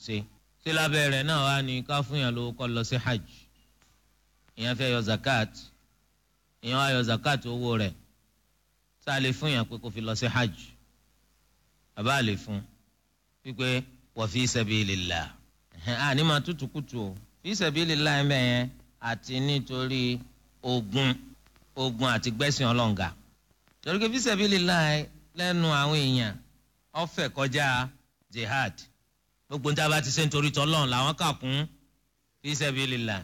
ṣe ṣé lábẹ́ rẹ̀ náà wá ní ká fún yàn lówó kó lọ sí hajj ìyẹn fẹ́ yọ zakat ìyẹn wá yọ zakat owó rẹ̀ tá a lè fún yàn pé kó fi lọ sí hajj bàbá lè fún wípé wa fi sabilillah àní máa tútù kùtù o fi sabilillah ẹ̀ mẹ́yẹn àti nítorí ogun ogun àti gbẹ́sìn ọlọ́ǹga torí pé fi sabilillah lẹ́nu àwọn èèyàn ọ̀fẹ́ kọjá jihad gbogbo níta bá ti ṣe nítorí tọ́lọ́run làwọn kà kún fi sabilillah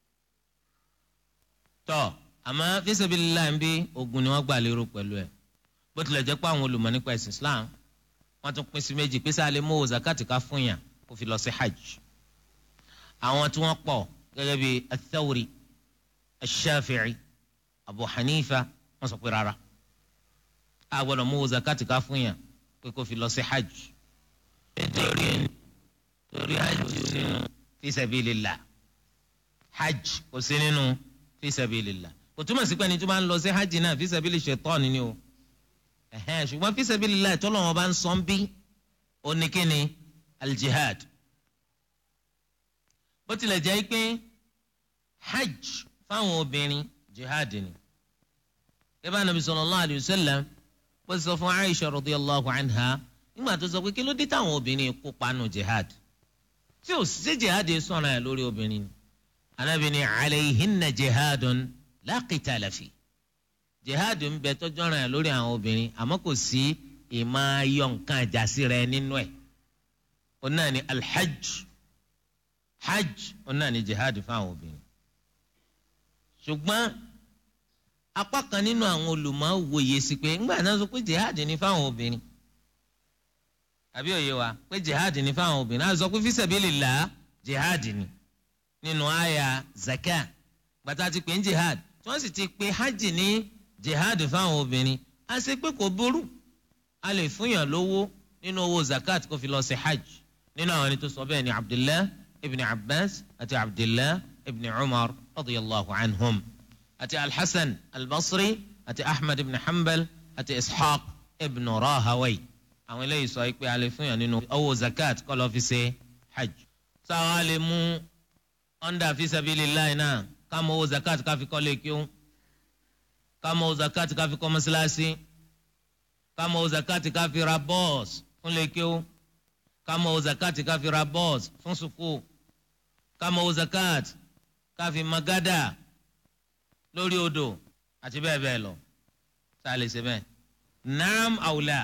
tọ́ àmọ́ fi sabilillah ń bí ogun ni wọ́n gbà lérò pẹ̀lú ẹ̀ bó tilẹ̀ jẹ́ pé àwọn olùmọ̀ nípa ẹ̀sìn Islam wọ́n tún pín sí méjì pé sáà lè mú zakati ká fún yàn kó fi lọ sí hajj àwọn tí wọ́n pọ̀ gẹ́gẹ́ bí athawri ashafi'i abu hanifa wọ́n sọ pé rárá a gbọ́dọ̀ mú zakati ká fún yàn pé kó fi lọ sí hajj nítorí torí hajj kò sí nínú fi sabilillah hajj kò sí nínú fi sabilillah kò túmọ̀ sí pé ẹni tó bá ń lọ sí hajj náà fi sabili shaitan ni o ẹ̀hẹ́n ṣùgbọ́n fi sabilillah tọ́lọ́ wọn bá ń sọ ń bí oníkíni aljihad bó tilẹ̀ jẹ́ pé hajj fáwọn obìnrin jihad ni ibà nàbì sallallahu alayhi wa sallam bó ti sọ fún Aisha radiyallahu anha nígbà tó sọ pé kí ló dé táwọn obìnrin kópa nù jihad tí ò sí jihad sọ̀rọ̀ ẹ̀ lórí obìnrin ni anabi ni alayhinna jihadun la qitala fi jihad ń bẹ tọ́jú ọ̀ràn ẹ̀ lórí àwọn obìnrin àmọ́ kò sí ìmọ̀ ayọ̀ nǹkan àjàsí rẹ̀ nínú ẹ̀ ó náà ni alhajj hajj ó náà ni jihad fáwọn obìnrin ṣùgbọ́n apá kan nínú àwọn olùmọ̀ wòye sí pé ńgbà náà sọ pé jihad ni fáwọn obìnrin àbí òye wa pé jihad ni fáwọn obìnrin àti sọ pé fi sabilillah jihad ni nínú àyà zakat gbàtà ti pè ń jihad tí wọ́n sì ti pè hajj ní jihad fáwọn obìnrin a ṣe pé kò burú a lè fúnyàn lówó nínú owó zakat kó fi lọ sí hajj nínú àwọn ẹni tó sọ bẹ́ẹ̀ ni abdullah ibn abbas àti abdullah ibn umar radiyallahu anhum àti alhassan albasri àti ahmed ibn hanbal àti ishaq ibn rahawai àwọn eléyìí sọ pé a lè fúnyàn nínú owó zakat kó lọ fi ṣe hajj sáwọn a lè mú under fi sabilillah náà ká mọ owó zakat ká fi kọ́ lè kí ó ká mọ owó zakat ká fi kọ́ mọ́sálásí ká mọ owó zakat ká fi ra bọ́ọ̀sì fún lè kí ó ká mọ owó zakat ká fi ra bọ́ọ̀sì fún sùkúù ká mọ owó zakat ká fi magada lórí odò àti bẹ́ẹ̀ bẹ́ẹ̀ lọ tá a lè ṣe bẹ́ẹ̀ naam awula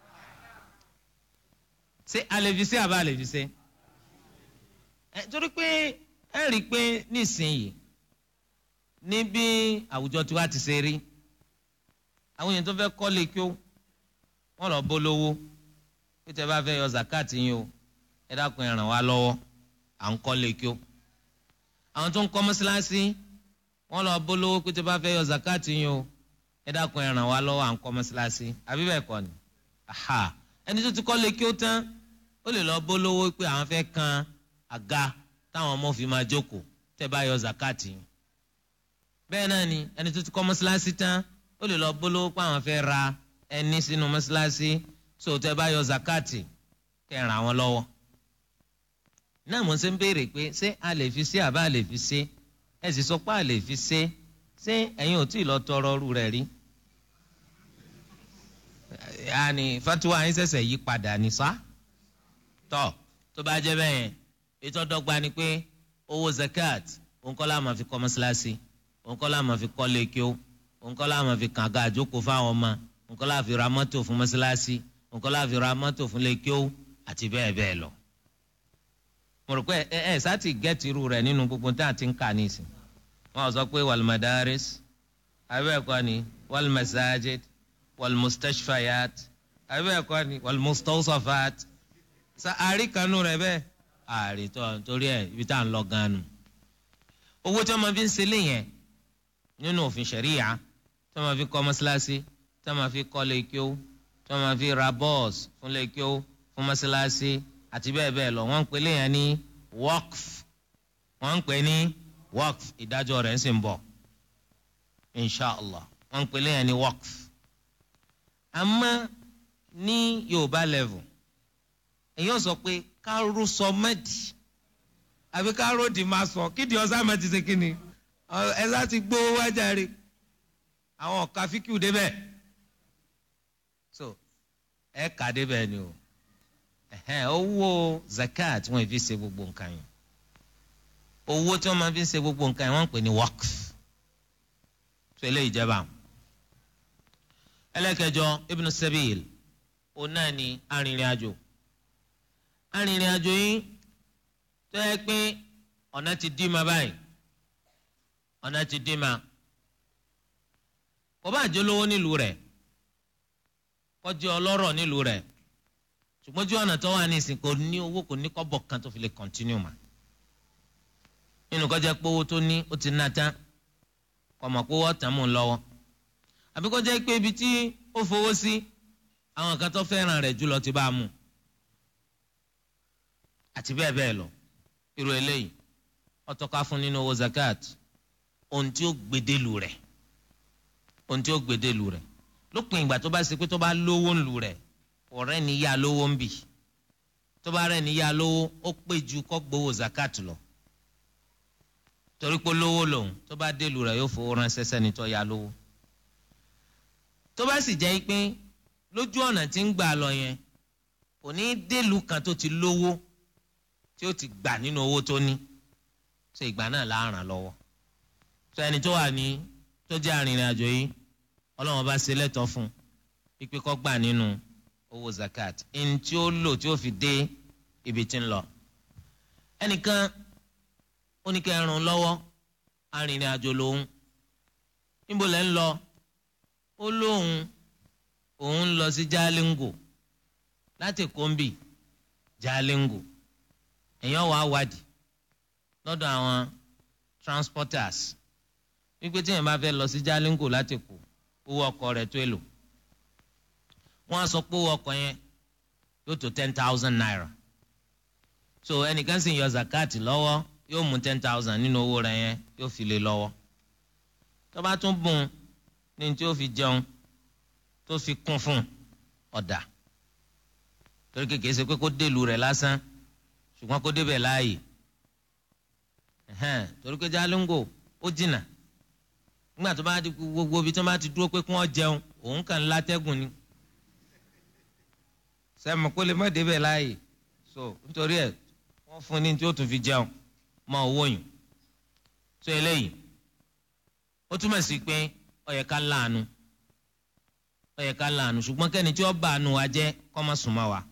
ṣé a lè fi ṣe àbá a lè fi ṣe ẹ torí pé ẹ rí i pé nísìnyìí ní bí àwùjọ tiwa ti ṣe rí àwọn èèyàn tó fẹ́ kọ́lé kí ó wọ́n lọ bó lówó pé tẹ́ bá fẹ́ yọ zakati yín o ẹ dákun ẹ ràn wá lọ́wọ́ à ń kọ́lé kí ó àwọn tó ń kọ́ mọ́ṣáláṣí wọ́n lọ bó lówó pé tẹ́ bá fẹ́ yọ zakati yín o ẹ dákun ẹ ràn wá lọ́wọ́ à ń kọ́ mọ́ṣáláṣí àbí bẹ́ẹ̀ kọ́ ni aha ẹni tó ti kọ́lé kí ó tán ó lè lọ bó lówó pé àwọn fẹ́ kan àga táwọn ọmọ fi máa jókòó tẹ́ bá yọ zakati yín bẹ́ẹ̀ náà ni ẹni tó ti kọ́ mọ́ṣáláṣí tán ó lè lọ bólówó pé àwọn fẹ́ ra ẹni sínú mọ́ṣáláṣí so tẹ́ bá yọ zakati kẹ́ ràn àwọn lọ́wọ́. náà mo ṣe ń béèrè pé ṣé a lè fi ṣe àbá a lè fi ṣe ẹ sì sọ pé a lè fi ṣe ṣé ẹ̀yin ò tí ì lọ tọrọ ọrú rẹ̀ rí. yaani fatiwa yín ṣẹ̀ṣẹ̀ yí padà ní sá tọ́ tó bá jẹ́ bẹ́ẹ̀ ètò ọ̀dọ́gba ni pé owó zakat òun kọ́ la máa fi kọ́ mọ́ṣáláṣí òun kọ́ la máa fi kọ́ lẹ́kíó òun kọ́ la máa fi kàn ga àjókòó fáwọn ọmọ òun kọ́ la fi ra mọ́tò fún mọ́ṣáláṣí òun kọ́ la fi ra mọ́tò fún lẹ́kíó àti bẹ́ẹ̀ bẹ́ẹ̀ lọ. mo rò pé ẹ ẹ sátì gẹ́tì irú rẹ̀ nínú gbogbo tí a ti ń kà nísìn wọn sọ pé wàlmadaris abẹ́ẹ̀kọ́ ni wàlmasajid wàlmustashfayat abẹ́ẹ̀kọ́ ni wàlmustawsafat sa àríkanú rẹ̀ bẹ́ẹ̀ àrètọ́ nítorí ẹ̀ ibi tá à ń lọ gan-an nù owó tí wọ́n máa fi ń ṣe léyìn nínú òfin ṣẹ̀ríyà tí wọ́n máa fi kọ́ mọ́ṣáláṣí tí wọ́n máa fi kọ́ lẹ́kíó tí wọ́n máa fi ra bọ́ọ̀sì fún lẹ́kíó fún mọ́ṣáláṣí àti bẹ́ẹ̀ bẹ́ẹ̀ lọ wọ́n ń pè léyìn ní waqf wọ́n ń pè ní waqf ìdájọ́ rẹ̀ ń sì ń bọ̀ inshallah wọ́n ń pè léyìn ní waqf àmọ́ ní yorùbá level èyí ò sọ pé káró sọ mẹ́dì àbí káró dì máa sọ kídìí ọ̀sán mẹ́tì ṣe kí ni ẹ sá ti gbó wájà rí àwọn ọ̀ka fíkìú débẹ̀ so ẹ kà débẹ̀ ni o owó zakat wọn fi ṣe gbogbo nǹkan yẹn owó tí wọn máa fi ṣe gbogbo nǹkan yẹn wọn ń pè ní waqf so eléyìí jẹba ẹlẹ́kẹjọ ibn sabil òun náà ni arìnrìn-àjò arìnrìn-àjò yìí tó yẹ pé ọ̀nà ti dí ma báyìí ọ̀nà ti dí ma kò bá jẹ́ olówó nílùú rẹ̀ kó jẹ́ ọlọ́rọ̀ nílùú rẹ̀ ṣùgbọ́n tí ọ̀nà tó wà ní ìsìn kò ní owó kò ní kọ́bọ̀ kan tó fi lè kọ́ntínú mà nínú kó jẹ́ pé owó tó ní ó ti ná tán kò mọ̀ pé owó tán mú un lọ́wọ́ àbí kó jẹ́ pé ibi tí ó fowó sí àwọn kan tó fẹ́ràn rẹ̀ jùlọ ti bá a mú àti bẹ́ẹ̀ bẹ́ẹ̀ lọ irú eléyìí ó tọ́ka fún nínú owó zakat ohun tí ó gbedelu rẹ̀ ohun tí ó gbedelu rẹ̀ lópin ìgbà tó bá ṣe pé tó bá lówó ńlu rẹ̀ ọ̀rẹ́ ni yá lówó ń bì tó bá rẹ̀ ni yá lówó ó pé ju kó gbowó zakat lọ torí pé lówó lòun tó bá delu rẹ̀ yóò fowó ránṣẹ́ sẹ́ni tó yá lówó tó bá sì jẹ́ pé lójú ọ̀nà tí ń gbà lọ yẹn kò ní délùú kan tó ti lówó tí ó ti gbà nínú owó tó ní ṣe ìgbà náà la ràn lọ́wọ́ tó ẹni tó wà ní tó jẹ́ arìnrìn àjò yìí ọlọ́wọ́n bá ṣe lẹ́tọ̀ọ́ fún un pípé kó gbà nínú owó zakat ẹni tí ó lò tí ó fi dé ibi tí ń lọ ẹnìkan ó ní kẹ́ ẹ ràn lọ́wọ́ arìnrìn àjò lòun níbo lẹ́ ń lọ ó lóun òun lọ sí Jalingo láti kọ́ńbì Jalingo èèyàn wàá wádìí lọ́dọ̀ àwọn transporters wípé tí èèyàn bá fẹ́ lọ sí Jalingo láti kù owó ọkọ̀ rẹ̀ tó èlò wọ́n á sọ pé owó ọkọ̀ yẹn yóò tó ten thousand naira so ẹnìkan sì ń yọ zakati lọ́wọ́ yóò mú ten thousand nínú owó rẹ̀ yẹn yóò fi lé lọ́wọ́ tó bá tún bùn ní tí ó fi jẹun tó fi kún fún ọ̀dà torí kékeré ṣe pé kó délùú rẹ̀ lásán ṣùgbọ́n kó débẹ̀ láàyè torí pé Jalingo ó jìnnà nígbà tó bá di gbogbo ibi tó bá ti dúró pé kí wọ́n jẹun òun kàn ń látẹ́gùn ni sẹ́mi kó lè má débẹ̀ láàyè so nítorí ẹ̀ wọ́n fún ní tí ó tún fi jẹun mọ owó yìí so eléyìí ó túmọ̀ sí pé ó yẹ ká láàánú ó yẹ ká láàánú ṣùgbọ́n kẹ́ni tí ó bá àánú wa jẹ́ kó má sùn mọ́ wa.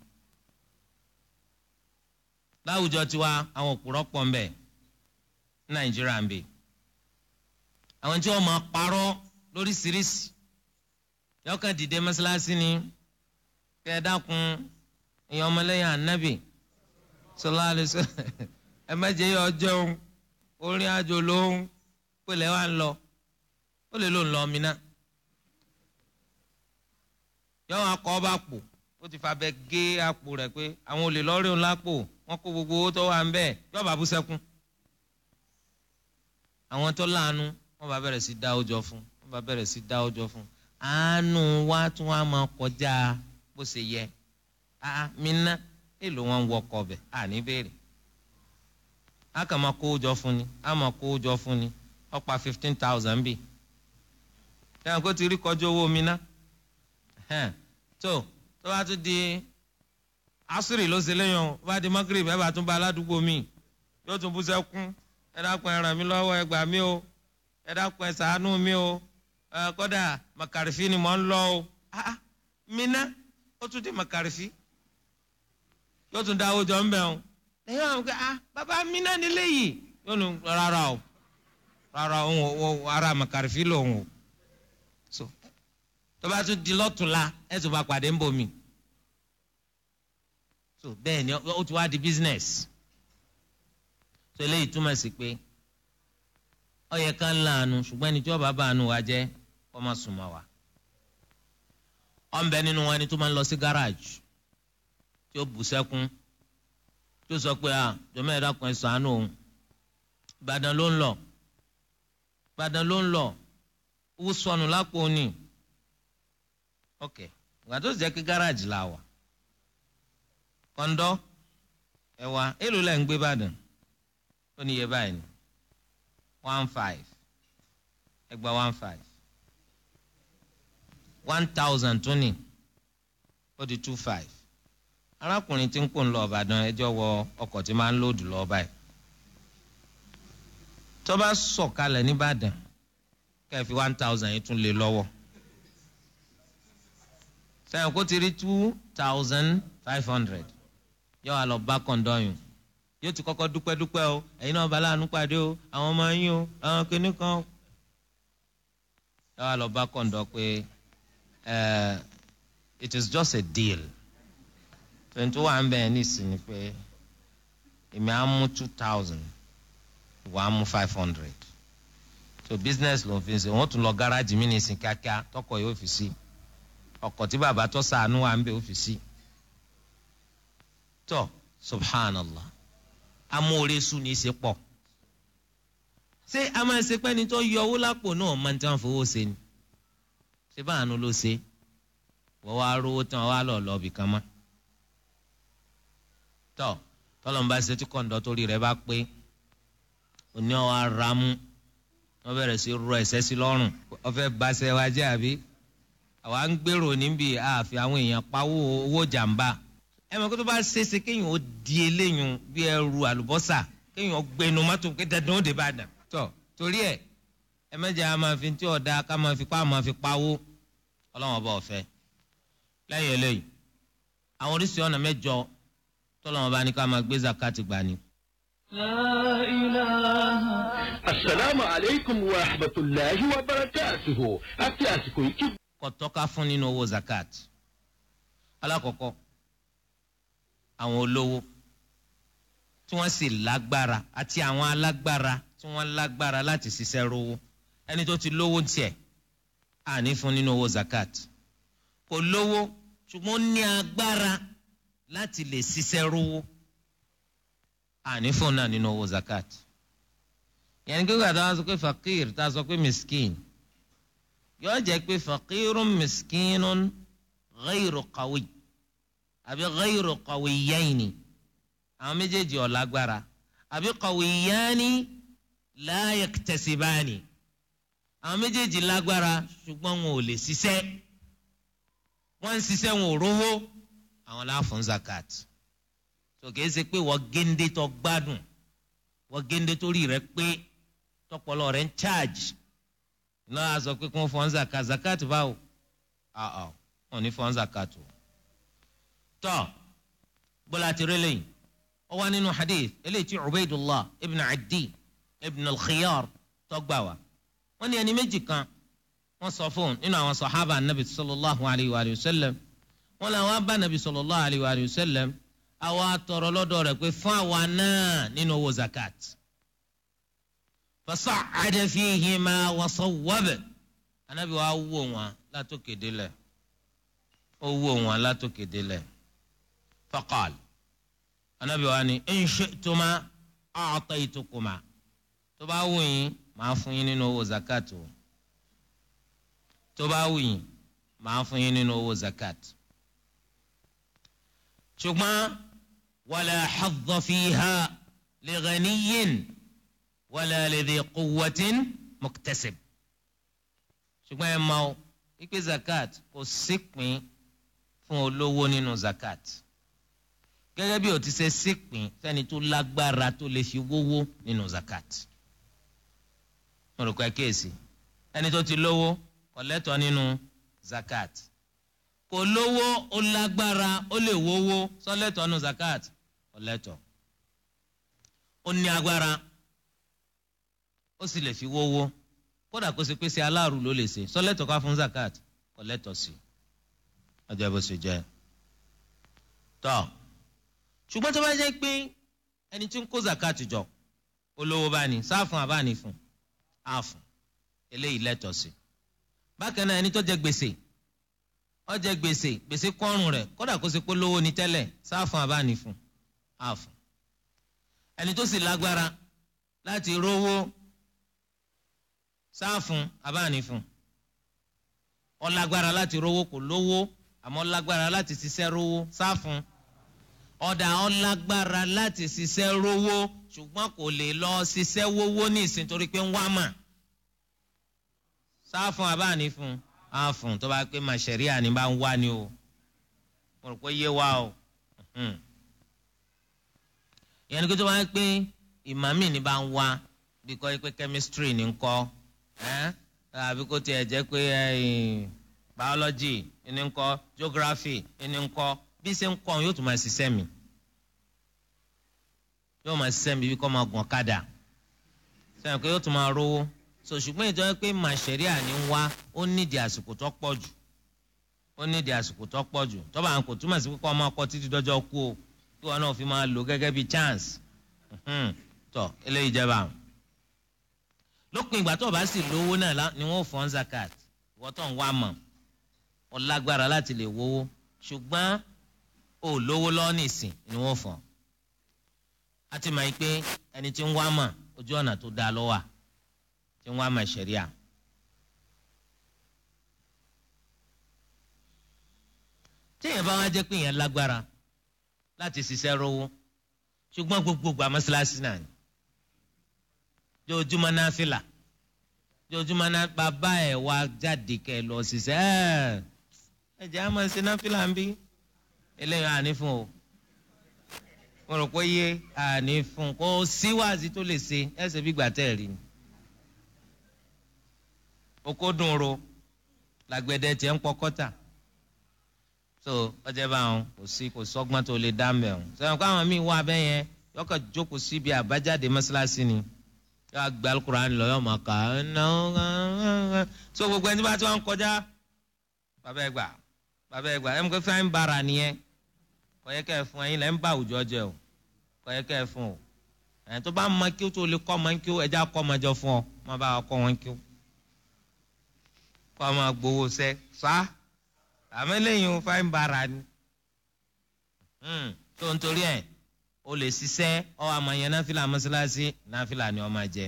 láwùjọ tiwa àwọn òpùrọ́ pọ̀ ń bẹ ní nàìjíríà ń bẹ àwọn tí wọ́n máa parọ́ lóríṣiríṣi yọkàn dìde mọ́ṣáláṣí ni kẹ́ ẹ dákun èèyàn ọmọlẹ́yìn ànábì sọlá àlùsọ ẹ mẹ́jẹ yọ jẹun orin àjò lóhùn pèlè wa ń lọ ó lè ló ń lọ mí náà yọ̀wọ́n akọ ọba pò ó ti fa bẹ gé àpò rẹ̀ pé àwọn olè lọ́ọ́rẹ́ òun lápò wọ́n kó gbogbo owó tó wà ń bẹ̀ yọ̀ọ́ bú sẹ́kún àwọn tó láàánú wọ́n bá bẹ̀rẹ̀ sí dá ọjọ́ fún wọ́n bá bẹ̀rẹ̀ sí dá ọjọ́ fún àánú wa tún wá máa kọjá bó ṣe yẹ a mi ná èlò wọn wọkọ bẹ à ní béèrè a kàn máa kó jọ fún ni a máa kó jọ fún ni ó pa fifteen thousand bíi ẹ̀hàn kó ti rí kọjú owó mi ná tó tó bá tún di asiri ló ṣe léyìn o bá di magrib ẹ bá tún bá aládùúgbò mi yóò tún bú sẹ́kún ẹ dákun ẹ ràn mí lọ́wọ́ ẹ gbà mí o ẹ dákun ẹ ṣàánú mi o ẹ kódà màkàrífì ni mò ń lọ o ah mi ná ó tún di màkàrífì yóò tún dáwọ́ jọ ń bẹ̀ o lẹ́yìn àwọn ọ̀gá ah bàbá mi náà nílé yìí yóò nu rárá o rárá òun ara màkàrífì lòun o so tó bá tún di lọ́tùnla ẹ̀ tó bá pàdé ń bò mí so bẹ́ẹ̀ ni ó ti wá di business so eléyìí túmọ̀ sí pé ó yẹ ká láàánú ṣùgbọ́n ẹni tí wọ́n bá bá àánú wa jẹ́ kó má sùn mọ́ wa ó ń bẹ nínú wọn ẹni tó máa ń lọ sí garage tí ó bù sẹ́kún tí ó sọ pé à jọmọ ẹ̀dá kan ẹ̀ ṣàánú òun Ìbàdàn ló ń lọ Ìbàdàn ló ń lọ owó sọnù lápò ní ok ìgbà tó jẹ́ kí gáràjì la wà kọ́ńdọ́ ẹ̀wà èlò lẹ́ ń gbé Ìbàdàn ó ní iye báyìí ni one five ẹgbàá one five one thousand tún ní ó di two five arákùnrin tí ń pò ń lọ Ìbàdàn ẹjọ́ wọ ọkọ̀ tí máa ń lòdù lọ báyìí tó bá sọ̀kalẹ̀ nìbàdàn kẹ́ẹ̀fì one thousand yìí tún lé lọ́wọ́ sẹ́yìn kó ti rí two thousand five hundred yóò wá lọ bá kọ̀ǹdọ́yìn yóò ti kọ́kọ́ dúpẹ́ dúpẹ́ o ẹ̀yin náà bala àánú pàdé o àwọn ọmọ yín o àwọn kìnnì kan o yóò wá lọ bá kọ̀ǹdọ́ pé it is just a deal twenty one bẹ́ẹ̀ ní ìsinmi pé èmi á mú two thousand wà á mú five hundred so business ló fi ṣe wọ́n tún lọ gáràjì mí nìsín kíákíá tọkọ yóò fi sí ọkọ̀ tí bàbá tó sànú wà ń bẹ ó fi sí tó subhanallah amóoresu ní í ṣe pọ̀ ṣé a máa ṣe pẹ́ni tó yọ owó lápò náà máa ń tán fowó ṣe ni ṣé báàánú ló ṣe wọ́n wá rówó tán wá lọ lọ bìkan mọ́ tọ́ tọ́lọ́mùbá ṣe tí kọ̀ǹdọ́ torí rẹ̀ bá pé òní ọ̀ aramu wọ́n bẹ̀rẹ̀ sí rọ ẹ̀sẹ̀ sí lọ́rùn ọ̀fẹ́ baṣẹ́ wa jẹ́ àbí àwa ń gbèrò níbi àfi àwọn èèyàn pawó owó jàǹbá ẹ mọ̀ kó tó bá ṣeéṣe kéèyàn ó di eléyìn bí ẹrù àlùbọ́sà kéèyàn ó gbẹnu mọ́tò pé dandan ó dé bá dàn tọ́ torí ẹ̀ ẹ mẹ́jẹ̀ a máa fi tí ọ̀dà ká máa fi pa máa fi pawó ọlọ́wọ́n ọba ọ̀fẹ́ lẹ́yìn eléyìí àwọn oríṣi ọ̀nà mẹ́jọ tọ́lọ́wọ́n bá ní ká máa gbé zakati gbà ni. لا إله السلام عليكم ورحمة الله وبركاته àti àsìkò yìí kí. kò tọ́ka fún nínú owó zakat alákọ̀ọ́kọ́ àwọn olówó tí wọ́n sì lágbára àti àwọn alágbára tí wọ́n lágbára láti ṣiṣẹ́ rówó ẹni tó ti lówó tiẹ̀ àní fún nínú owó zakat kò lówó ṣùgbọ́n ó ní agbára láti lè ṣiṣẹ́ rówó àní fún náà nínú owó zakat yẹn kí wàá dáhùn sọ pé fakir tá a sọ pé miskin yóò jẹ́ pé fakirun miskinun ghayru qawi àbí ghayru qawiyyaini àwọn méjèèjì ò lágbára àbí qawiyyani la yaktasibani àwọn méjèèjì lágbára ṣùgbọ́n wọn ò lè ṣiṣẹ́ wọ́n ń ṣiṣẹ́ wọn ò rówó àwọn láàfún zakat tó kìí ṣe pé wọ́n géńdé tó gbádùn wọ́n géńdé tó rí rẹ pé tọpọlọ rẹ ń charge iná a sọ pé kí wọ́n fọ́n zakat zakat báwo àà wọn ní fọ́n zakat o. tọ́ gbọ́dọ̀ àti rẹ́lẹ̀ yìí ó wá nínú hadith eléyìí tí ubaydullah ibn adi ibn al-khiyar tó gbà wá wọ́n ní ẹni méjì kan wọ́n sọ fún nínú àwọn sọ̀hábà anabi sallallahu alayhi wa sallam wọ́n làwọn bá anabi sallallahu alayhi wa sallam àwa tọrọ lọ́dọ̀ rẹ̀ pé fún àwa náà nínú owó zakat fasa'ada fihima wa sawwaba anabi wa wò wọn látòkè délẹ̀ ó wò wọn látòkè délẹ̀ faqal anabi wa ni in shi'tuma a'taytukuma tó bá wù yín màá fún yín nínú owó zakat o tó bá wù yín màá fún yín nínú owó zakat ṣùgbọ́n wala hadda fiha li ghaniyin wala li dhi quwwatin muktasib ṣùgbọ́n ẹ máa o wípé zakat kò sípin fún olówó nínú zakat gẹ́gẹ́ bí o ti ṣe sípin fẹ́ni tó lágbára tó lè fi wówó nínú zakat mo rò pé kéèsì ẹni tó ti lówó kò lẹ́tọ̀ọ́ nínú zakat kò lówó ó lágbára ó lè wówó sọ́lẹ́tọ̀ọ́ nínú zakat kò lẹ́tọ̀ọ́ ó ní agbára ó sì lè fi wówó kódà kó ṣe pé ṣe aláàrú ló lè ṣe sọ́lẹ́tọ̀ọ́ ká fún zakat kò lẹ́tọ̀ọ́ sí ọjọ́ bó ṣe jẹ́ tọ́ ṣùgbọ́n tó bá jẹ́ pé ẹni tí ń kó zakat jọ olówó bá ní sáfún àbáni fún àfún eléyìí lẹ́tọ̀ọ́ sí bákan náà ẹni tó jẹ gbèsè ó jẹ gbèsè gbèsè kọ́rùn rẹ̀ kódà kó ṣe pé lówó ni tẹ́lẹ̀ sáfún àbáni fún àfún ẹni tó sì lágbára láti rówó sáfún àbáni fún ó lágbára láti rówó kò lówó àmọ́ lágbára láti ṣiṣẹ́ rówó sáfún ọ̀dà ọlágbára láti ṣiṣẹ́ rówó ṣùgbọ́n kò lè lọ ṣiṣẹ́ wówó ní ìsìn torí pé ń wá mà sáfún abáàní fún àfún tó bá pé màṣẹ̀ríà ni bá ń wá ni o mo rò pé yé wa o ìyẹn ni pé tó bá pé ìmàmì ni bá ń wá bí kò pé chemistry ni ń kọ́ àbí kò tiẹ̀ jẹ́ pé biology ni ń kọ́ geography ni ń kọ́ bí ṣe ń kọ́ yóò tún máa ṣiṣẹ́ mi yóò máa ṣiṣẹ́ mi bí kò máa gùn ọ̀kadà sẹ́yìn pé yóò tún máa rówó so ṣùgbọ́n ìjọ pé màṣẹ́ríà ní ń wá ó nídìí àsìkò tó pọ̀ jù ó nídìí àsìkò tó pọ̀ jù tọ́ba àwọn kò túmọ̀ sí pé kọ́ máa kọ́ títí dọ́jọ́ kú o kí wọn náà fi máa lò gẹ́gẹ́ bí chance tọ́ eléyìí jẹ́ báwọn. lópin ìgbà tó o bá sì lówó náà ni wọ́n fọ́n zakat ìwọ́n tó ń wá mọ̀ ọ lágbára láti lè wówó ṣùgbọ́n ò lówó lọ́wọ́ nìsín ni wọ́n fọ́n. a ti mọ̀ pé ẹni tí ń wá mọ̀ ojú ọ̀nà tó dáa lọ́wọ́ tí ń wá mọ̀ ṣẹ̀ríà. téèyàn bá wá jẹ́ pé èèyàn lágbára láti ṣiṣẹ́ rówó ṣùgbọ́n gbogbo gba mọ́ṣáláṣí náà ni jojúmọ́ náà fìlà jojúmọ́ náà bàbá ẹ̀ wá jáde kẹ́ ẹ lọ ṣiṣẹ́ ẹ̀ ẹ jẹ́ àmọ́ ṣe náà fìlà ń bí eléyìí àní fún o mo rò pé yé àní fún kó síwáàzí tó lè ṣe ẹsẹ̀ bí gbàtẹ́ rí ni oko dùn ro làgbẹ̀dẹ tiẹ̀ ń pọkọ́tà so ọjọ́ bá wọn kò sí kò sọ́gbọ́n tó lè dá mẹ́ o sọ̀rọ̀ kó àwọn míì wá abẹ́ yẹn yọkọ̀ jókòó síbi àbájáde mọ́ṣáláṣí ni yọ àgbà alukur'an lọ yọ ọmọ ká so gbogbo ẹni bá tí wọn kọjá bàbá ẹ gbà bàbá ẹ gbà ẹ mú kó fáin bára nìyẹn kọ̀yẹ́ kẹ́ ẹ fún ẹyin lẹ́ ń bá àwùjọ jẹ o kọ̀yẹ́ kẹ́ ẹ fún o ẹ̀yìn tó bá mọ kí o tó lè kọ́ ọmọ kí o ẹja kọ́ ọmọ jọ fún ọ má bá wa kọ́ wọn kí o kọ́ ọmọ gbowó sẹ́ sáà àmọ́ lẹ́yìn o fáin bara ni tó ń torí ẹ̀ o lè ṣiṣẹ́ ọ àmọ́ yẹn náfìlà mọ́ṣáláṣí náfìlà ni ọ máa jẹ.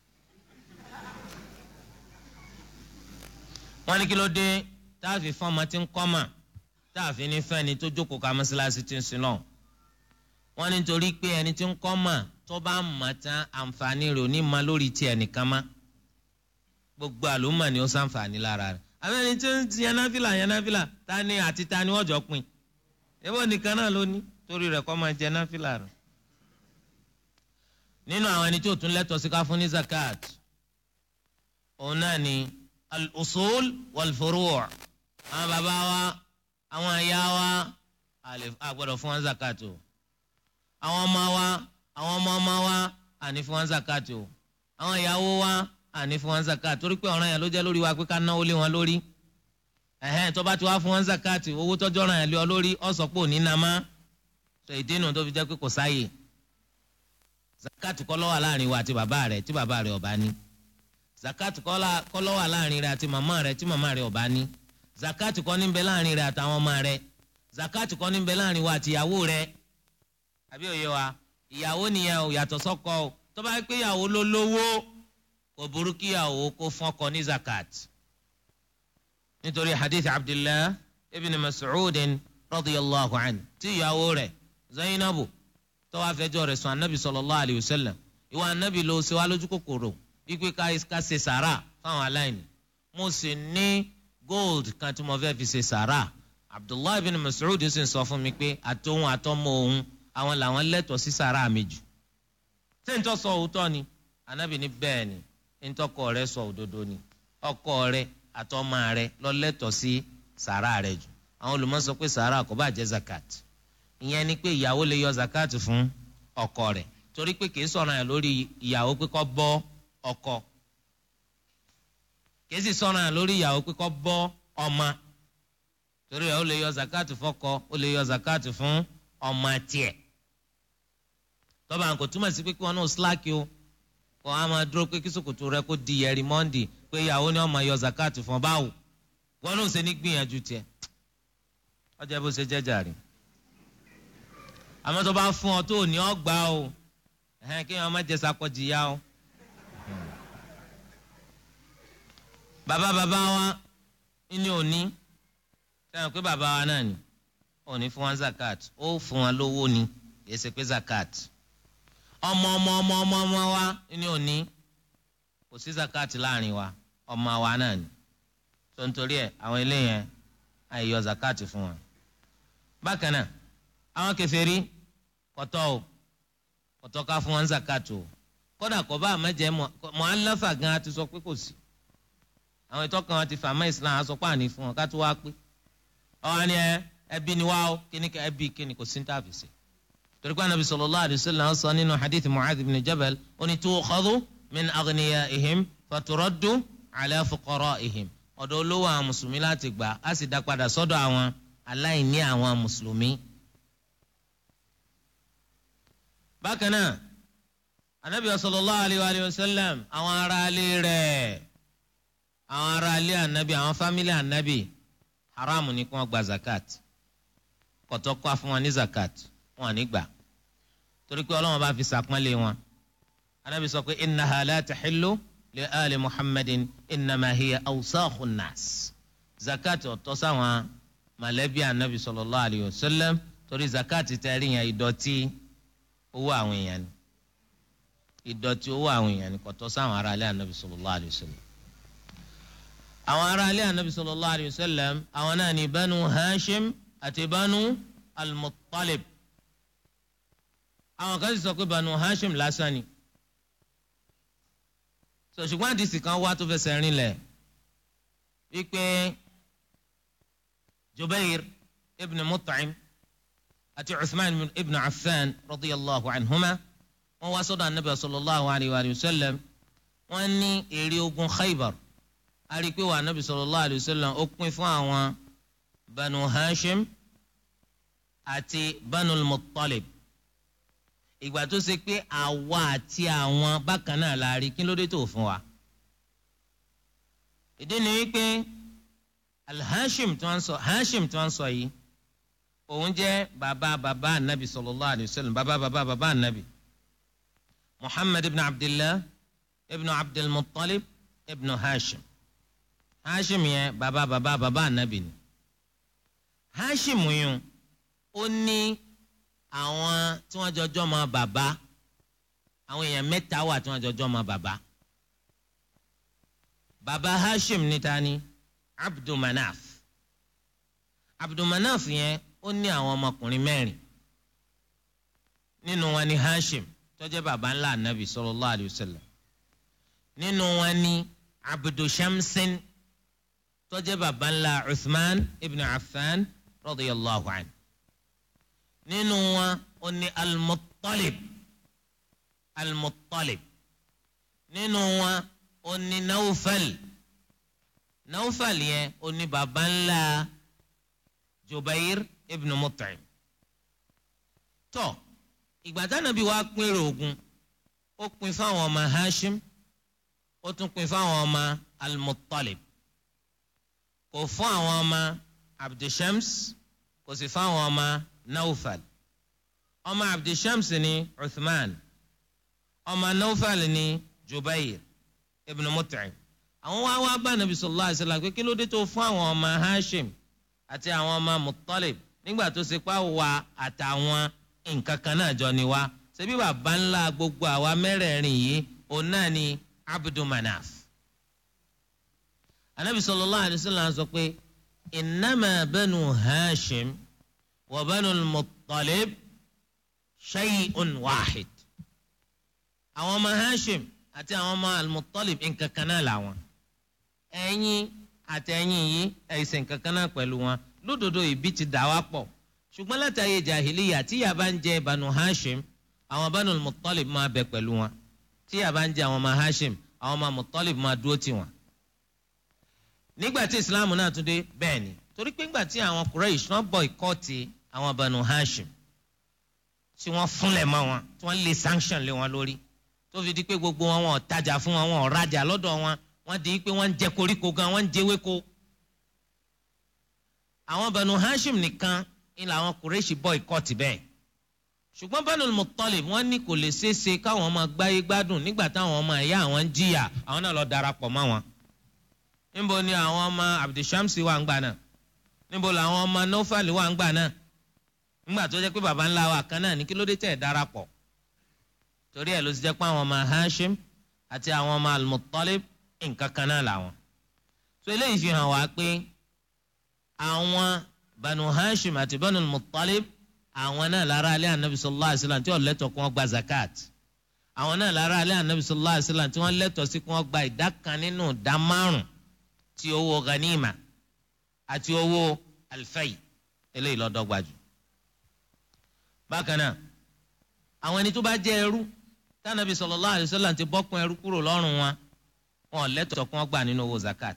wọ́n ní kí ló dé táàfin fún ọmọ tí ń kọ́ mà táàfin ní fẹ́ni tó jókòó ka mọ́ṣáláṣí tí ń sin náà. wọ́n ní torí pé ẹni tí ń kọ́ mà tó bá mọ̀ tán àǹfààní rẹ̀ ò ní ma lórí tiẹ̀ nìkan má gbogbo àlùmọ̀ ni ó sàǹfààní lára rẹ̀ àbẹ́ni tí ń ti yanáfìlà yanáfìlà ta ni àti ta ni wọ́n jọ pin ebo nìkan náà ló ní torí rẹ̀ kọ́ máa jẹ náfìlà rẹ̀. nínú àwọn ẹni tí ò tún lẹ́tọ̀ọ́ sí ká fún ní zakat òun náà ni al-usul wal-furu' àwọn bàbá wa àwọn ìyá wa a gbọ́dọ̀ fún wọn zakat o àwọn ọmọ wa àwọn ọmọ ọmọ wa àní fún wọn zakat o àwọn ìyàwó wa àní fún wọn zakat torí pé ọ̀ràn yẹn ló jẹ́ lórí wa pé ká náwó lé wọn lórí ẹ̀hẹ́n tó bá ti wá fún wọn zakat owó tọ́jú ọ̀ràn yẹn lé ọ lórí ọ̀sọ̀ pò ní nàmá tó ìdí nu tó fi jẹ́ pé kò sáyè zakat kọ́ ló wà láàrin wa àti bàbá rẹ̀ tí bàbá rẹ̀ ọ̀bá ní zakat kọ́ ló wà láàrin rẹ̀ àti màmá rẹ̀ tí màmá rẹ̀ ọ̀bá ní zakat kọ́ ní bẹ láàrin rẹ̀ àtàwọn ọmọ rẹ̀ zakat kọ́ ní bẹ láàrin wa àti ìyàwó rẹ̀ àbí òye wa ìyàwó nìyẹn ò yàtọ̀ sọ́kọ o tó bá pé ìyàwó ló lówó kò burú kí ìyàwó kó fún ọkọ ní zakat nítorí hadith abdullah ibn mas'udin radiyallahu anhu tí ìyàwó rẹ̀ zainabu tó wàá fẹjọ́ rẹ̀ sùn anabi sallallahu alayhi wa sallam ìwà anabi ló ṣe wá lójú kòkòrò wípé ká ṣe sàrà fáwọn aláìní mo sì ní gold kan tí mo fẹ́ fi ṣe sàrà abdullah ibn mas'ud sì ń sọ fún mi pé àtòhun àtọmọ òun àwọn làwọn lẹ́tọ̀ọ́ sí sàrà mi jù ṣé n tó sọ òótọ́ ni anabi ní bẹ́ẹ̀ ni n tọkọ rẹ̀ sọ òdodo ni ọkọ rẹ̀ àtọmọ rẹ̀ ló lẹ́tọ̀ọ́ sí sàrà rẹ̀ jù àwọn olùmọ̀ sọ pé sàrà kò bá jẹ́ zakat ìyẹn ni pé ìyàwó lè yọ zakat fún ọkọ rẹ̀ torí pé kìí sọ̀rọ̀ yẹn lórí ìyàwó pé kó bọ́ ọkọ kìí sì sọ̀rọ̀ yẹn lórí ìyàwó pé kó bọ́ ọmọ torí ẹ̀ ó lè yọ zakat fọ́kọ ó lè yọ zakat fún ọmọ tiẹ̀ tọ́ba kò túmọ̀ sí pé kí wọn náà slack o kọ́ a máa dúró pé kí sòkòtò rẹ kó di ẹ̀rí mọ́ndì pé ìyàwó ni wọ́n máa yọ zakat fún ọ báwo wọn náà ṣe ní gbìyànjú tiẹ̀ ọjọ́ bó ṣe jẹ́jà rí àmọ́ tó bá fún ọ tó ní ọgbà o kí wọn má jẹ sakọjì ya o. bàbá bàbá wa ní òní sẹ́yìn pé bàbá wa náà ni ò ní fún wọn zakat ó fún wọn lówó ni kì í ṣe pé zakat ọmọ ọmọ ọmọ ọmọ ọmọ wa ni ò ní kò sí zakat láàrin wa ọmọ wa náà ni tó ń torí ẹ àwọn eléyẹn àìyọ zakat fún wọn. bákan náà àwọn kèfèrí kọtọ o kọtọ ká fún wọn zakat o kódà kò bá àmẹjẹ mọ̀álẹ́fà gan ti sọ pé kò sí àwọn ìtọ́kàn wọn ti fà mọ́ islam aṣọ pààní fún wọn ká tó wá pé ọ̀hún ni ẹ ẹbí ni wá o kíní ká ẹbí kíní kò sí ní tàbí sí. torí pé anabi sallallahu alaihi wasallam sọ nínú hadith mu'adh ibn jabal ó ní tukhadhu min aghniyaihim faturaddu ala fuqaraihim ọ̀dọ̀ olówó àwọn mùsùlùmí láti gbà á sì dá padà sọ́dọ̀ àwọn aláìní àwọn mùsùlùmí. bákan náà anabi sallallahu alaihi wasallam àwọn ará ilé rẹ̀ àwọn ará ilé anabi àwọn fámílì anabi haramu ni kí wọ́n gba zakat kọ̀tọ́ kọ́ fún wọn ní zakat wọn à ní gbà torí pé ọlọ́wọ́n bá fi sàpọ́nlé wọn anabi sọ pé innaha la tahillu li ali muhammadin innama hiya awsakhu nas zakat ọ̀tọ̀ sáwọn mọ̀lẹ́bí anabi sallallahu alayhi wa sallam torí zakat tẹ̀rí yẹn ìdọ̀tí owó àwọn èèyàn ni ìdọ̀tí owó àwọn èèyàn ni kọ̀tọ́ sáwọn ará ilé anabi sallallahu alayhi wa sallam àwọn ará ilé anabi sallallahu alayhi wa sallam àwọn náà ní banu hashim àti banu al-muttalib àwọn kan sì sọ pé banu hashim lásán ni so ṣùgbọ́n àdìsí kan wá tó fẹsẹ̀ rinlẹ̀ wípé jubair ibn mut'im àti uthman ibn affan radiyallahu anhuma wọ́n wá sọ́dọ̀ anabi sallallahu alayhi wa sallam wọ́n ní èrè ogun khaybar a rí i pé wà anabi sallallahu alayhi wa sallam ó pín fún àwọn banu hashim àti banu muttalib ìgbà tó ṣe pé àwa àti àwọn bákan náà la rí kí ló dé tó fún wa. ìdí ni wípé alhashim tí wọ́n sọ hashim tí wọ́n sọ yìí òun jẹ́ bàbá bàbá anabi sallallahu alayhi wa sallam bàbá bàbá bàbá anabi muhammad ibn abdillah ibn abdulmuttalib ibn hashim hashim yẹn bàbá bàbá bàbá anabi ni hashim yẹn ó ní àwọn tí wọ́n jọjọ́ mọ bàbá àwọn èèyàn mẹ́ta wà tí wọ́n jọjọ́ mọ bàbá bàbá hashim níta ni abdulmanaf abdulmanaf yẹn ó ní àwọn ọmọkùnrin mẹ́rin nínú wọn ni hashim tó jẹ́ bàbá ńlá anabi sallallahu alayhi wa sallam nínú wọn ni abdulshamsin tó jẹ́ bàbá ńlá uthman ibn affan radiyallahu anhu nínú wọn ó ní al-Muttalib al-Muttalib nínú wọn ó ní Nawfal Nawfal yẹn ó ní baba ńlá Jubair ibn Mut'im tó ìgbà tánábì wá pín èrè ogun ó pín fáwọn ọmọ Hashim ó tún pín fáwọn ọmọ al-Muttalib kò fún àwọn ọmọ Abdushams kò sì fáwọn ọmọ naufal ọmọ abdulshams ni uthman ọmọ naufal ni jubair ibn mut'im àwọn wá wá bá nàbí sallallahu alaihi wasallam pé kí ló dé tó fún àwọn ọmọ hashim àti àwọn ọmọ muttalib nígbà tó ṣe pa wà àtàwọn nǹkan kan náà jọ ni wá ṣebí bàbá ńlá gbogbo àwa mẹ́rẹ̀ẹ̀rin yìí òun náà ni abdul manaf anabi sallallahu alaihi wasallam sọ pé innama banu hashim. وبنو المطلب شيء واحد àwọn ọmọ hashim àti àwọn ọmọ almutalib nǹkan kan náà làwọn ẹ̀yin àti ẹ̀yin yìí ẹ̀sìn nǹkan kan náà pẹ̀lú wọn lódodo ìbí ti dà wá pọ̀ ṣùgbọ́n látàrí jahiliya tí yà bá ń jẹ banu hashim àwọn banu mutalib máa bẹ pẹ̀lú wọn tí yà bá ń jẹ àwọn ọmọ hashim àwọn ọmọ mutalib máa dúró tì wọn. nígbà tí islam náà tún dé bẹ́ẹ̀ ni torí pé ńgbà tí àwọn Quraysh wọ́n boycott àwọn Banu Hashim tí wọ́n fúnlẹ̀ mọ́ wọn tí wọ́n lé sanction lé wọn lórí tó fi di pé gbogbo wọn wọn ò tajà fún wọn wọn ò rajà lọ́dọ̀ wọn wọ́n di pé wọ́n ń jẹ koríko gan wọ́n ń jẹ ewéko. àwọn Banu Hashim nìkan ni làwọn Quraysh boycott bẹ́ẹ̀ ṣùgbọ́n Banu Muttalib wọ́n ní kò lè ṣeé ṣe káwọn ọmọ gbáyé gbádùn nígbà táwọn ọmọ ẹ̀yà àwọn ń jìyà àwọn náà lọ darapọ̀ mọ́ wọn. níbo ni àwọn ọmọ Abdulshamsi wà ń gbà náà níbo làwọn ọmọ Nofali wà ń gbà náà ńgbà tó jẹ́ pé baba ńlá wa kan náà ní kí ló dé tẹ̀ darapọ̀ torí ẹ̀ ló ti jẹ́ pé àwọn ọmọ Hashim àti àwọn ọmọ Al-Muttalib nǹkan kan náà làwọn so eléyìí fi hàn wá pé àwọn Banu Hashim àti Banu Al-Muttalib àwọn náà lára alẹ́ anabi sallallahu alayhi wa sallam tí wọ́n lẹ́tọ̀ọ́ kí wọ́n gba zakat àwọn náà lára alẹ́ anabi sallallahu alayhi wa sallam tí wọ́n lẹ́tọ̀ọ́ sí kí wọ́n gba ìdá kan nínú ìdá márùn ti owó ghanima àti owó alfai eléyìí lọ́dọ́gba jù. bákan náà àwọn ẹni tó bá jẹ́ ẹrú tánàbí sallallahu alayhi wa sallam ti bọ́kun ẹrú kúrò lọ́rùn wọn wọn lẹ́tọ̀ọ́ kí wọ́n gbà nínú owó zakat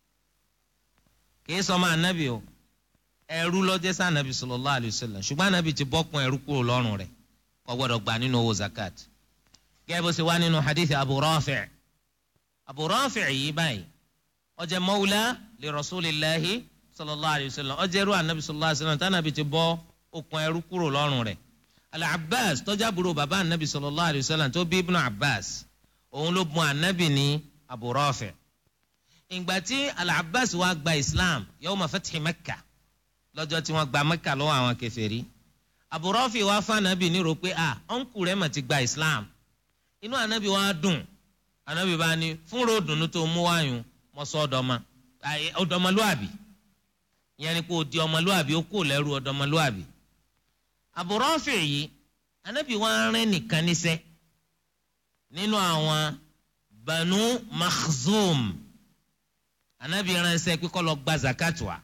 kì í sọ ma anabi o ẹrú lọ́jẹ́ sí anabi sallallahu alayhi wa sallam ṣùgbọ́n anabi ti bọ́kun ẹrú kúrò lọ́rùn rẹ̀ kò gbọ́dọ̀ gbà nínú owó zakat. gẹ́gẹ́ bó ṣe wá nínú hadith abu rafi' abu rafi' yìí báyìí ó jẹ́ mawla li rasulillahi sallallahu alayhi wa sallam ó jẹ́ ẹrú anabi sallallahu alayhi wa sallam tánàbí ti bọ́ okùn ẹrú kúrò lọ́rùn rẹ̀. al-abbas tó jẹ́ àbúrò bàbá anabi sallallahu alayhi wa sallam tó bí ibnu abbas òun ló bùn anabi ní abu rafi' ìgbà tí al-abbas wá gba islam yawma fathi makkah lọ́jọ́ tí wọ́n gba mẹ́kà lọ́wọ́ àwọn kèfèrí Abu Rafi wá fún anabi ní ro pé a ọ̀nkù rẹ̀ mà ti gba islam inú anabi wá dùn anabi bá ní fún ròdùnú tó mú wáyùn mọ́ sọ ọ̀dọ́mọ ọ̀dọ́mọlúàbí ìyẹn ni pé o di ọmọlúàbí o kò lẹ́rú ọ̀dọ́mọlúàbí Abu Rafi yìí anabi wá rìn nìkan níṣẹ́ nínú àwọn Banu Makhzum anabi ránṣẹ́ pé kó lọ gba zakat wa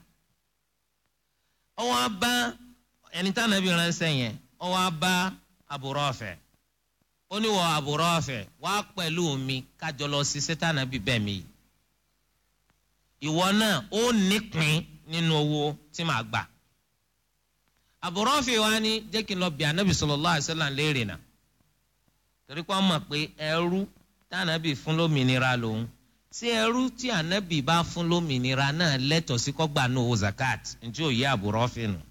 ọwọ́ abá ẹni tá nàbí ránṣẹ́ yẹn ọwọ́ abá Abu Rafi ó ní wọ Abu Rafi wá pẹ̀lú mi kájọ lọ sí sẹ́tànàbí bẹ́ẹ̀ mi ìwọ náà ó nípìn nínú owó tí màá gbà Abu Rafi wa ní jẹ́ kí n lọ bí anabi sallallahu alaihi wasallam léèrè náà torí pé wọ́n mọ̀ pé ẹrú tànàbí fún lómìnira lòun tí ẹrú tí ànábì bá fún lómìnira náà lẹ́tọ̀ọ́ sí kọ́gbà ní owó zakat ntí ò yẹ Abu Rafi nù.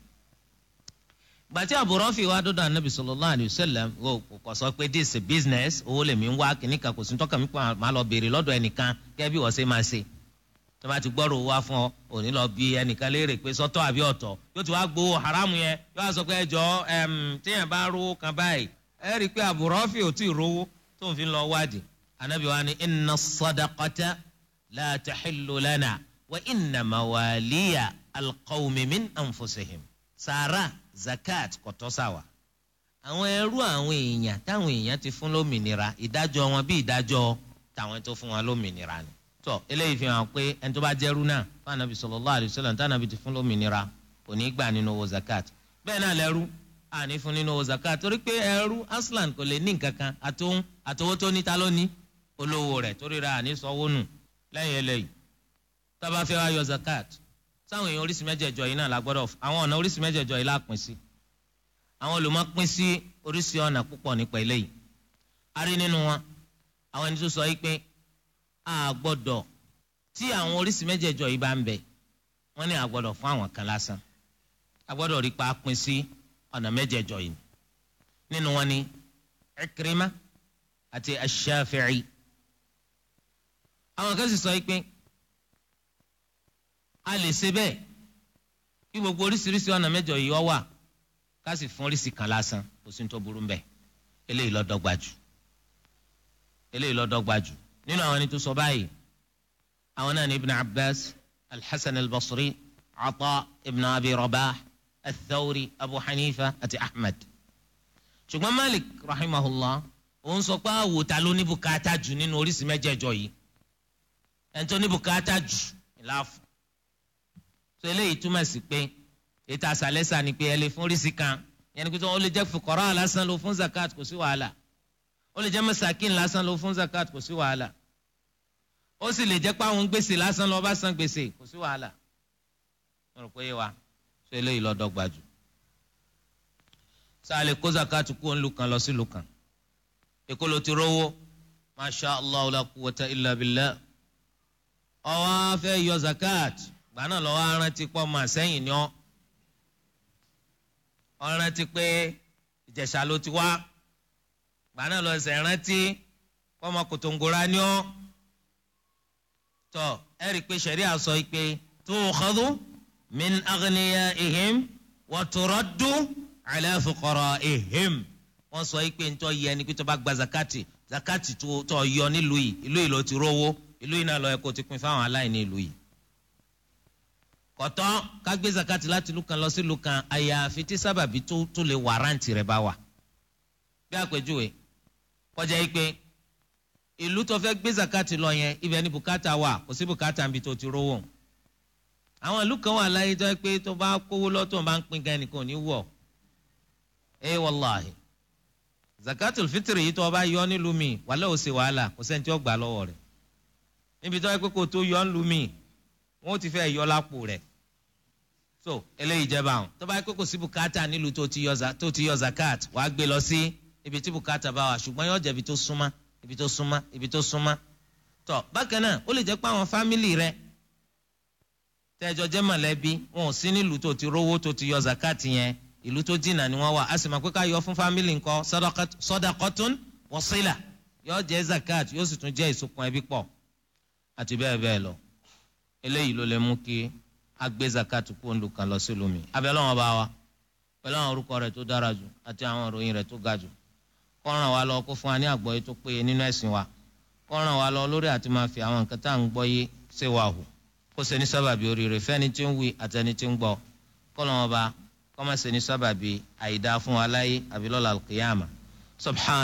gbàtí Abu Rafi wá dọ́dọ̀ ànábì sallallahu alayhi wa sallam kò sọ pé this is a business owó lèmi ń wá kìíní kan kò sí tọ́ka mi pa máa lọ béèrè lọ́dọ̀ ẹnìkan kẹ́ bí wọ́n ṣe máa ṣe. tó bá ti gbọ́rọ̀ owó wá fún ọ òní lọ bí ẹnìkan léèrè pé sọ́tọ̀ àbí ọ̀tọ̀ yóò ti wá gbowó haramu yẹn yóò wá sọ pé ẹjọ́ téèyàn bá rówó kan báyìí ẹ rí i pé Abu Rafi ò tí ì rówó tó ń fi lọ wádìí anabi wa ni inna sadaqata la taxillu lana wa inna mawaliya alqawmi min anfusihim sara zakat kò tọ́ sáwa. àwọn ẹrú àwọn èèyàn táwọn èèyàn ti fún lómìnira ìdájọ́ wọn bí ìdájọ́ táwọn tó fún wọn lómìnira ni. tọ́ eléyìí fi hàn pé ẹni tó bá jẹ́rú náà fún anabi sallallahu alayhi wa sallam tí anabi ti fún lómìnira kò ní gbà nínú owó zakat. bẹ́ẹ̀ náà lẹ́rú àní fún nínú owó zakat torí pé ẹrú aslan kò lè ní nǹkan kan àtòun àtòwó tó ní ta ló ní olówó rẹ̀ torí ra àní sanwó nù lẹ́yìn eléyìí tá bá fẹ́ wá yọ zakat sáwọn èèyàn oríṣi mẹ́jẹ̀ẹ̀jọ yìí náà la gbọ́dọ̀ àwọn ọ̀nà oríṣi mẹ́jẹ̀ẹ̀jọ yìí la pín sí àwọn olùmọ̀ pín sí oríṣi ọ̀nà púpọ̀ nípa eléyìí a rí nínú wọn àwọn ẹni tó sọ yìí pé a gbọ́dọ̀ tí àwọn oríṣi mẹ́jẹ̀ẹ̀jọ yìí bá ń bẹ wọ́n ní a gbọ́dọ̀ fún àwọn kan lásán a gbọ́dọ̀ rí pa pín sí ọ̀nà mẹ́jẹ̀ẹ̀jọ yìí nínú wọn ni Ikrima àti Ash-Shafi'i àwọn kan sì sọ pé a lè ṣe bẹ́ẹ̀ kí gbogbo oríṣiríṣi ọ̀nà mẹ́jọ yìí ọ wà ká sì fún oríṣi kan lásán kò sí ní tó burú mbẹ eléyìí ló dọ́gba jù eléyìí ló dọ́gba jù nínú àwọn ẹni tó sọ báyìí àwọn náà ní ibn abbas alhassan albasri ata ibn abi rabah athawri abu hanifa àti ahmed ṣùgbọ́n malik rahimahullah òun sọ pé àwòtá ló ní bùkátà jù nínú oríṣi mẹ́jẹ̀ẹ̀jọ yìí ẹni tó ní bùkátà jù láàfù tó eléyìí túmọ̀ sí pé ètò àṣàlẹ́sà ni pé ẹ lè fún oríṣi kan yẹn ni pé ó lè jẹ́ fukara lásán ló fún zakat kò sí wàhálà ó lè jẹ́ masakin lásán ló fún zakat kò sí wàhálà ó sì lè jẹ́ pé àwọn gbèsè lásán ló bá san gbèsè kò sí wàhálà mo rò pé wa tó eléyìí ló dọ́gba jù sáà lè kó zakat kú òun lù kan lọ sí lù kan èkó ló ti rówó masha allah la quwwata illa billah ọwọ́ afẹ́ yọ zakat gbà náà lọ́wọ́ arántí pọ́ máa sẹ́yìn ni ọ́ ọ̀rántí pé ìjẹ̀ṣà ló ti wá gbà náà lọ́ọ́ sẹ̀ rántí pọ́ máa kòtòǹgòrà ni ọ́ tọ́ ẹ rí i pé sẹ̀rí àsọ yìí pé tukhadhu min aghniyaihim wa turaddu ala fuqara'ihim wọ́n sọ pé ntọ́ yẹ ni pé tó bá gba zakati zakati tó tó yọ nílùú yìí ìlú yìí ló ti rówó ìlú yìí náà lọ yẹ kó ti pín fáwọn aláìní ìlú yìí. kọ̀tọ́ ká gbé zakati láti ìlú kan lọ sí ìlú kan àyàfi tí sábàbí tó tó lè wàrántì rẹ̀ bá wà. bí àpèjúwe kọjá yìí pé ìlú tó fẹ́ gbé zakati lọ yẹn ibẹ̀ ni bùkátà wà kò sí bùkátà níbi tó ti rówó. àwọn ìlú kan wà láyé tó yẹ pé tó bá kówó lọ́tọ̀ bá ń pín gan nìkan ò ní wọ̀ ẹ wàláhì zakatul fitiri yìí tó o bá yọ nílùú mi wàhálà ò ṣe wàhálà kò sẹ́ni tí ó gbà lọ́wọ́ rẹ̀ níbi tó yẹ pé kò tó yọ nílùú mi wọ́n ti fẹ́ yọ lápò rẹ̀ so eléyìí jẹba àwọn tó bá yẹ pé kò sí bùkátà nílùú tó ti yọ tó ti yọ zakat wàá gbé lọ sí ibi tí bùkátà bá wà ṣùgbọ́n yóò jẹ́ ibi tó súnmọ́ ibi tó súnmọ́ ibi tó súnmọ́ tó bákan náà ó lè jẹ́ pé àwọn fámìlì rẹ̀ tẹ́jọ jẹ́ mọ̀lẹ́bí wọn ò sí nílùú tó ti rówó tó ti yọ zakat yẹn ìlú tó jìnnà ni wọ́n wà a sì máa pé ká yọ fún fámìlì ńkọ́ sọdakọtún wọ́sílà yóò jẹ́ zakat yóò sì tún jẹ́ ìsopọ̀ ẹbí pọ̀ àti bẹ́ẹ̀ bẹ́ẹ̀ lọ eléyìí ló lè mú kí a gbé zakat kú òǹdù kan lọ sí lómi abẹ́lẹ́ wọn bá wa pẹ̀lú àwọn orúkọ rẹ̀ tó dára jù àti àwọn ìròyìn rẹ̀ tó ga jù kó ràn wá lọ kó fún wa ní àgbọ́yé tó péye nínú ẹ̀sìn wa kó ràn wá lọ lórí àti máa fi àwọn nǹkan tá à ń gbọ́ yé ṣe wà hù kó ṣe ní sábàbí oríire fẹ́ni tí ń wí àtẹni tí ń gbọ́ kó lọ́wọ́ bá kọ́mọ̀sẹ̀ ní sábàbí àìdá fún wa láyé àbí lọ́la al-qiyama subhan.